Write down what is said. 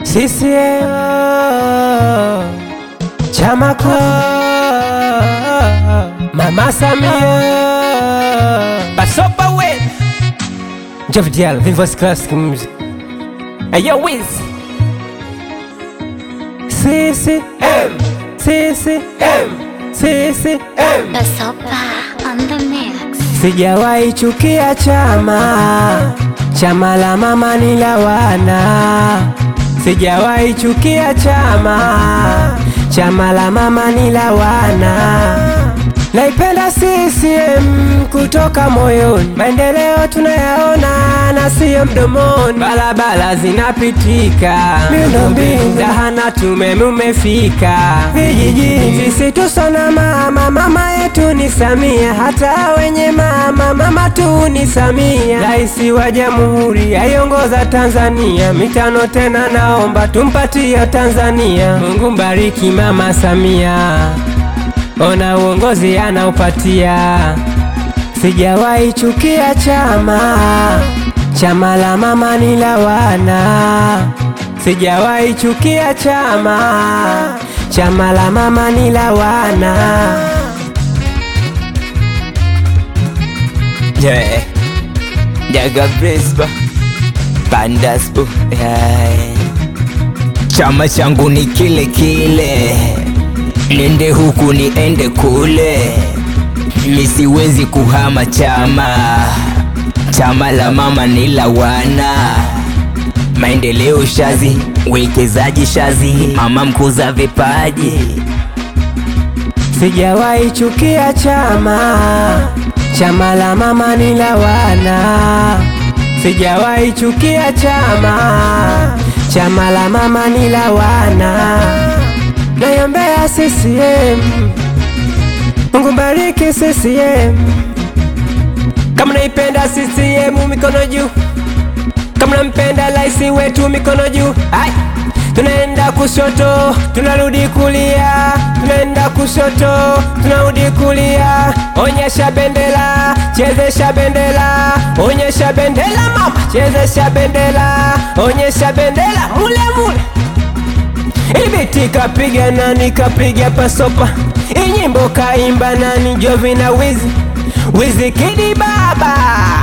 CCM chama kuu Mama Samia Basopa we Jeff Dial Vivos Classic Music Ayo Wiz CCM CCM CCM Basopa on the mix. Sijawahi chukia chama, chama la mama ni la wana. Sijawahi chukia chama, chama la mama ni la wana. Naipenda CCM kutoka moyoni, maendeleo tunayaona na siyo mdomoni. Barabara zinapitika, miundombinu zahanati umeme umefika vijijini. Sisi tusona mama, mama yetu ni Samia, hata wenye mama, mama tu ni Samia. Raisi wa jamhuri aiongoza Tanzania, mitano tena naomba tumpatie Tanzania. Mungu mbariki mama Samia ona uongozi anaupatia. Sijawahi chukia chama, chama la mama ni la wana. Sijawahi chukia chama, chama la mama ni la wana. Yeah. Jaga Brisba Bandasbu yeah. Chama changu ni kile kile, nende huku niende kule, mi siwezi kuhama chama. Chama la mama ni la wana, maendeleo shazi, wekezaji shazi, mama mkuza vipaji Sijawahi chukia chama, chama la mama ni la wana. Sijawahi chukia chama, chama la mama ni la wana. Naiombea CCM, Mungu bariki CCM. Kama naipenda CCM, mikono juu. Kama nampenda rais wetu, mikono juu. Hai! Tunaenda kushoto, tunarudi kulia, tunaenda kushoto, tunarudi kulia. Onyesha bendera, chezesha bendera, onyesha bendera mama, chezesha bendera, onyesha bendera mule mule. Ibiti kapiga nani, kapiga pasopa. Inyimbo kaimba nani, Jovi na Wizi, Wizi Kidi baba